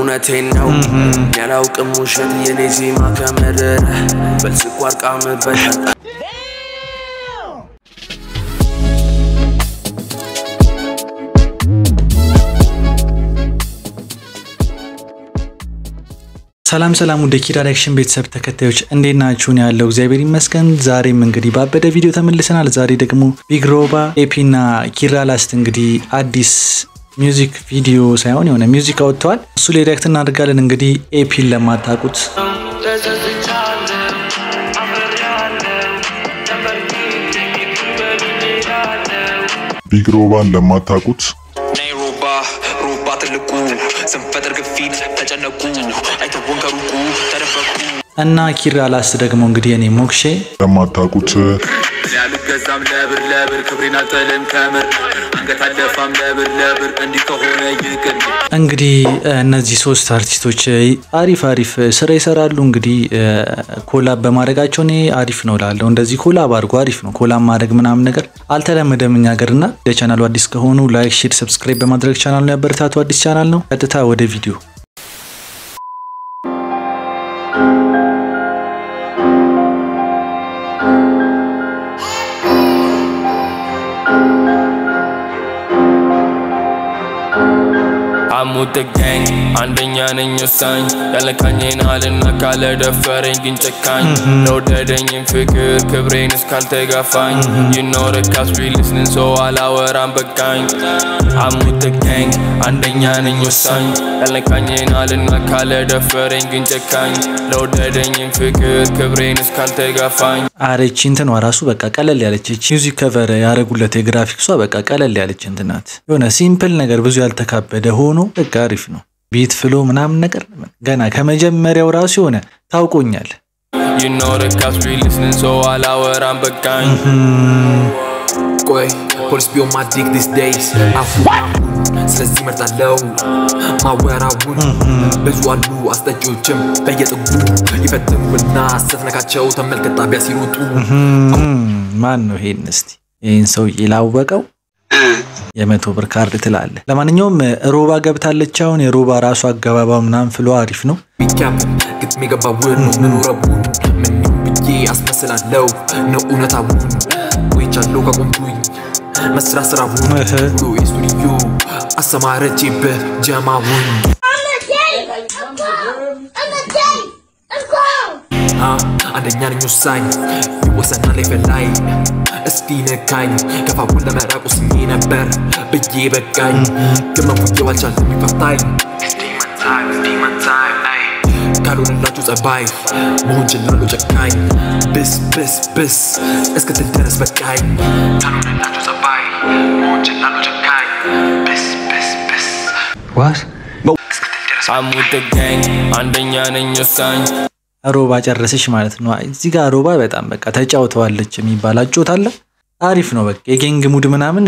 እውነቴን ነው ያላውቅም ውሸት የኔ ዜማ ከመረረ በልስኳር ቃምበት ሰላም ሰላም ወደ ኪራ ዳይሬክሽን ቤተሰብ ተከታዮች እንዴት ናችሁን? ያለው እግዚአብሔር ይመስገን። ዛሬም እንግዲህ ባበደ ቪዲዮ ተመልሰናል። ዛሬ ደግሞ ቢግ ሮባ ኤፒ እና ኪራ ላስት እንግዲህ አዲስ ሚውዚክ ቪዲዮ ሳይሆን የሆነ ሚውዚክ አወጥተዋል። እሱ ላይ ሪያክት እናደርጋለን። እንግዲህ ኤፒን ለማታውቁት ቢግ ሮባን ለማታውቁት ነይ ሮባ ሮባ ትልቁ ስንፈጥር ግፊት ተጨነቁ አይተውን ከሩቁ ተደበቁ እና ኪራ ላስት ደግሞ እንግዲህ እኔ ሞክሼ ለማታውቁት ያልገዛም ለብር ለብር ክብሬን አልጥልም ከምር አንገት አልደፋም ለብር ለብር እንዲህ ከሆነ ይቅር እንግዲህ እነዚህ ሶስት አርቲስቶች አሪፍ አሪፍ ስራ ይሰራሉ። እንግዲህ ኮላብ በማድረጋቸው እኔ አሪፍ ነው ላለው እንደዚህ ኮላብ አድርጎ አሪፍ ነው። ኮላብ ማድረግ ምናምን ነገር አልተለመደም እኛ ሀገር እና ለቻናሉ አዲስ ከሆኑ ላይክ፣ ሼር፣ ሰብስክራይብ በማድረግ ቻናሉን ያበረታቱ። አዲስ ቻናል ነው። ቀጥታ ወደ ቪዲዮ አሙት ጋኝ አንደኛ ነኝ ወሳኝ ያለካኝን አልና ካለ ደፈረኝ ግን ጨካኝ ለወደደኝም ፍቅር ክብሬን እስካልተጋፋኝ ይኖር ካስቢልስንን ሰው አላወራም በቃኝ አሙት ጋኝ አንደኛ ነኝ ወሳኝ ያለካኝን አልና ካለ ደፈረኝ ግን ጨካኝ ለወደደኝም ፍቅር ክብሬን እስካልተጋፋኝ አረቺ እንትኗ ራሱ በቃ ቀለል ያለች እቺ ሚውዚክ ከቨር ያደረጉለት የግራፊክሷ በቃ ቀለል ያለች እንትን ናት። የሆነ ሲምፕል ነገር ብዙ ያልተካበደ ሆኖ በቃ አሪፍ ነው። ቤት ፍሎ ምናምን ነገር ገና ከመጀመሪያው ራሱ የሆነ ታውቆኛል። ይኖር ካስቢልስንን ሰው አላወራም በቃኝ ቆይ ፖሊስ ቢሆን ማዲክ ዲስ ዴይስ አሁን ስለዚህ መርጣለው ማወራውን ብዙ አሉ አስጠጪዎችም በየጥጉ ይፈትኑና ስትነካቸው ተመልከት ጣቢያ ሲሮጡ ማን ነው ይሄን? እስቲ ይህን ሰው ላወቀው የመቶ ብር ካርድ ትላለ። ለማንኛውም ሮባ ገብታለች። አሁን የሮባ ራሱ አገባባ ምናምን ፍሎ አሪፍ ነው። ቢካፕ ግጥም የገባውን ነው ምኑ ረቡን ምን ብዬ አስመስላለው ነው እውነታውን ቆይቻለሁ ከቆምኩኝ መስራት ስራውን ብሎ የስቱዲዮ አሰማረቼበት ጀማውን I'm a day. I'm cold. I'm a day. I'm cold. አ አንደኛ ነኝ ወሳኝ ይወሰናል ላይ እስቲ ነካኝ ከፋቡን ለመራቅ ወስኜ ነበር ብዬ በቃኝ ግን መፉየው አልቻለም ይፈታኝ ካልሆነላችሁ ጸባይ መሆን ችላለሁ ጨካኝ ብስ ብስ ብስ እስክትል ድረስ በቃኝ ካልሆነላችሁ ጸባይ መሆን ችላለሁ ጨካኝ ብስ ብስ ብስ ዋት አሙት ጋኝ አንደኛ ነኝ ወሳኝ ሮባ ጨረሰች ማለት ነው። እዚህ ጋር ሮባ በጣም በቃ ተጫውተዋለች የሚባል አጮት አለ። አሪፍ ነው በቃ የጌንግ ሙድ ምናምን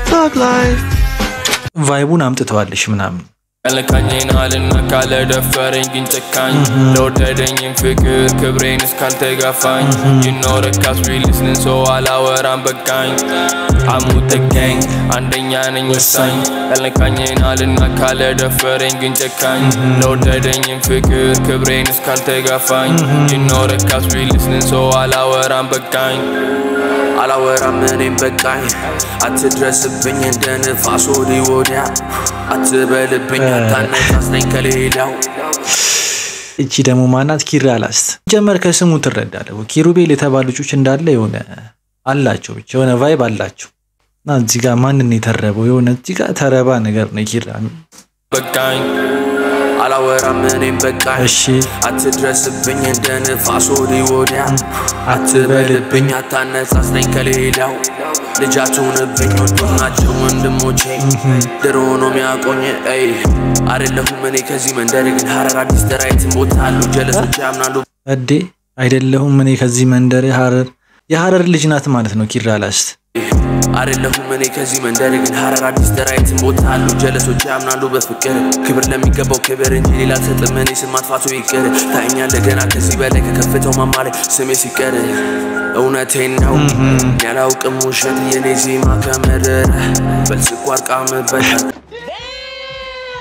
ቫይቡን አምጥተዋለች ምናምን ያለካኝን አልና ካለ ደፈረኝ ግን ጨካኝ ለወደደኝም ፍቅር ክብሬን እስካልተጋፋኝ ይኖር ካስቢልስንን ሰው አላወራም በቃኝ አሙት ጋኝ አንደኛ ነኝ ወሳኝ ያለካኝን አልና ካለ ደፈረኝ ግን ጨካኝ ለወደደኝም ፍቅር ክብሬን እስካልተጋፋኝ ይኖር ካስቢልስንን ሰው አላወራም በቃኝ አላወራም እኔም በቃኝ አትድረስብኝ እንደ ንፋስ ወዲህ ወዲያ አትበልብኝ አታነሳስነኝ ከሌላው እቺ ደግሞ ማናት? ኪራ ላስት ጀመር ከስሙ ትረዳለህ። ኪሩቤል የተባሉ ልጆች እንዳለ የሆነ አላቸው ብቻ የሆነ ቫይብ አላቸው እና እዚህ ጋር ማንን የተረበው የሆነ እዚህ ጋር ተረባ ነገር ነው ኪራ። በቃኝ አላወራም እኔም በቃኝ እሺ አትድረስብኝ እንደ ንፋስ ወዲህ ወዲያ አትበልብኝ አታነሳስነኝ ከሌላው ልጃችሁንብኝ ወንዶች ናቸው ወንድሞቼ ድሮ ነው ሚያቆኝ ይ አይደለሁም እኔ ከዚህ መንደር ግን ሀረር አዲስ ተራይትን ቦታ አሉ ጀለሶች ያምናሉ እዴ አይደለሁም እኔ ከዚህ መንደር ሀረር የሀረር ልጅ ናት ማለት ነው ኪራ ላስት አይደለሁም እኔ ከዚህ መንደር ግን ሀረር አዲስ ተራይትን ቦታ አሉ ጀለሶች ያምናሉ በፍቅር ክብር ለሚገባው ክብር እንጂ ሌላ አልሰጥም እኔ ስም ማጥፋቱ ይቅር ታኛለህ ገና ከዚህ በላይ ከከፍተው ማማ ላይ ስሜ ሲቀር እውነቴን ነው ያላውቅም ውሸት የኔ ዜማ ከመረረ በልስኳር ቃምበት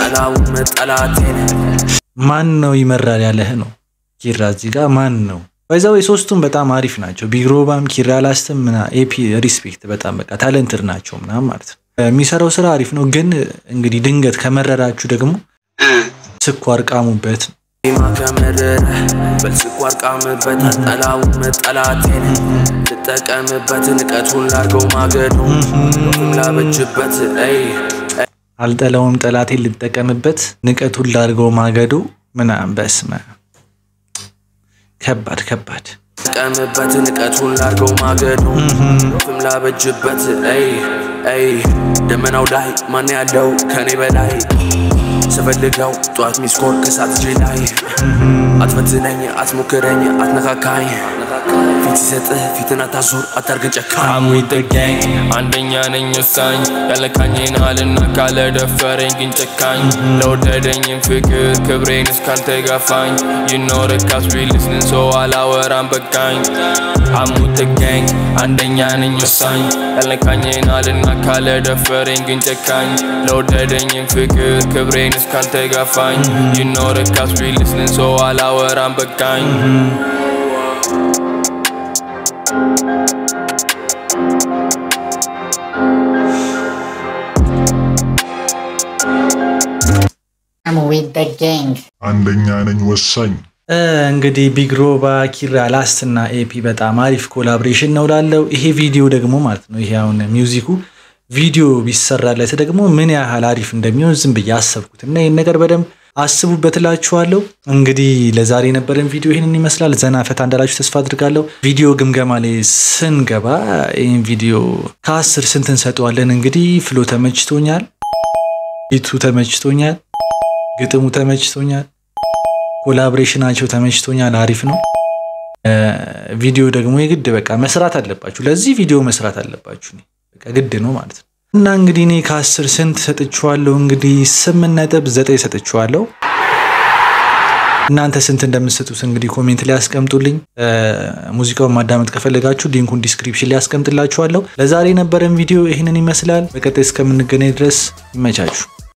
አልጠላውም ጠላቴን ማን ነው ይመራል ያለህ ነው ኪራ እዚህ ጋር ማን ነው በዛው የሶስቱም በጣም አሪፍ ናቸው ቢግሮባም ኪራ ላስትም ምና ኤፒ ሪስፔክት በጣም በቃ ታለንትድ ናቸው ምናምን ማለት ነው የሚሰራው ስራ አሪፍ ነው ግን እንግዲህ ድንገት ከመረራችሁ ደግሞ ስኳር ቃሙበት ነው ማ ከመረረ በልስኳር ቃምበት አልጠላውም ጠላቴን ልጠቀምበት ንቀቱን ላርገው ማገዶ ፍም ላበጅበት ይ አልጠላውም ጠላቴን ልጠቀምበት ንቀቱን ላድርገው ማገዶ ምናምን በስመ ከባድ ከባድ ልጠቀምበት ንቀቱን ላርገው ማገዶ ፍም ላበጅበት ይ ይ ደመናው ላይ ማን ያለው ከኔ በላይ ስፈልገው ጠዋት ሚስኮር ከሳት እጄ ላይ አትፈትነኝ አትሞክረኝ አትነካካኝ ፊት ሲሰጥህ ፊትን አታዞር አታርገን ጨካኝ I'm with the gang አንደኛ ነኝ ወሳኝ ያለካኝን አልና ካለ ደፈረኝ ግን ጨካኝ ለወደደኝም ፍቅር ክብሬን እስካልተጋፋኝ ይኖርካስ ቢልስንን ሰው አላወራም በቃኝ I'm with the gang አንደኛ ነኝ ወሳኝ ያለካኝን አልና ካለ ደፈረኝ ግን ጨካኝ ለወደደኝም ፍቅር ክብሬን እስካልተጋፋኝ ይኖርካስ ቢልስንን ሰው አላወራም በቃኝ I'm with the gang. አንደኛ ነኝ ወሳኝ እ፣ እንግዲህ ቢግሮባ ኪራ ላስት እና ኤፒ በጣም አሪፍ ኮላብሬሽን ነው ላለው ይሄ ቪዲዮ ደግሞ ማለት ነው ይሄ አሁን ሚውዚኩ ቪዲዮ ቢሰራለት ደግሞ ምን ያህል አሪፍ እንደሚሆን ዝም ብዬ አሰብኩት እና ይህን ነገር በደንብ አስቡበት እላችኋለሁ። እንግዲህ ለዛሬ የነበረን ቪዲዮ ይህንን ይመስላል። ዘና ፈታ እንዳላችሁ ተስፋ አድርጋለሁ። ቪዲዮ ግምገማ ላይ ስንገባ ይህን ቪዲዮ ከአስር ስንት እንሰጠዋለን? እንግዲህ ፍሎ ተመችቶኛል፣ ቢቱ ተመችቶኛል፣ ግጥሙ ተመችቶኛል፣ ኮላብሬሽናቸው ተመችቶኛል። አሪፍ ነው። ቪዲዮ ደግሞ የግድ በቃ መስራት አለባችሁ። ለዚህ ቪዲዮ መስራት አለባችሁ። እኔ በቃ ግድ ነው ማለት ነው። እና እንግዲህ እኔ ከአስር ስንት ሰጥችዋለሁ? እንግዲህ ስምንት ነጥብ ዘጠኝ ሰጥችዋለሁ። እናንተ ስንት እንደምትሰጡት እንግዲህ ኮሜንት ላይ ያስቀምጡልኝ። ሙዚቃውን ማዳመጥ ከፈለጋችሁ ሊንኩን ዲስክሪፕሽን ላይ ያስቀምጥላችኋለሁ። ለዛሬ የነበረን ቪዲዮ ይህንን ይመስላል። በቀጣይ እስከምንገናኝ ድረስ ይመቻችሁ።